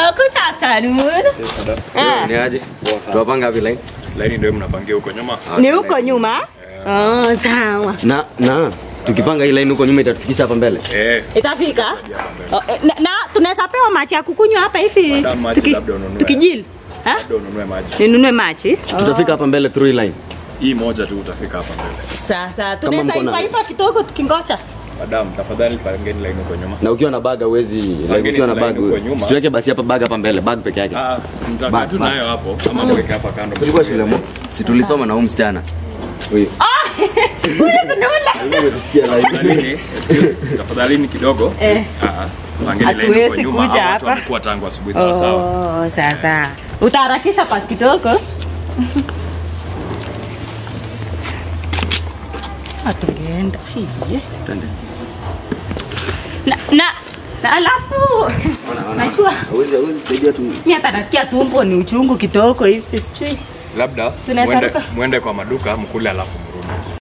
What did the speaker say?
Oh, good afternoon. Ah. Ni aje? Poa sana. Tuwapanga wapi line? Laini ndio mnapangia huko nyuma. Ni huko nyuma? Oh, sawa. Na na tukipanga hii line huko nyuma itatufikisha hapa mbele. Eh, Itafika? hapa mbele. Oh, eh, na, na tunaweza pewa maji ya kukunywa hapa hivi Madam, maji labda ununue. tukijili. Ha? ndio ununue maji. Ninunue maji? Tutafika hapa mbele through hii line. Hii moja tu utafika hapa mbele. Sasa tunaweza mko na- ipa ipa kidogo tukingoja. Madam, tafadhali pangeni line huko nyuma. Na ukiwa na bag huwezi like Pangeni ukiwa na line bag huko nyuma. situweke basi hapa bag hapa mbele bag peke yake. Ah, mtakaa Bag, tu bag. nayo hapo ama mweke hapa kando. Tulikuwa shule mo. Si tulisoma na huyu msichana. Huyu. Huyu tunula. Tusikia line. Tafadhalini, excuse, tafadhalini kidogo. Eh. Ah, ah. Pangeni line huko Hatuwezi nyuma. kuja Hawa watu hapa. wamekuwa tangu asubuhi sawa sawa. Oh, sasa. Utaharakisha pasi kidogo. Atungeenda. Hiye. Twende. Na na na alafu najua Hawezi hawezi saidia tu. mimi hata nasikia tumbo ni uchungu kidogo hivi sijui. Labda Tunaweza muende, ruka? muende kwa maduka mkule alafu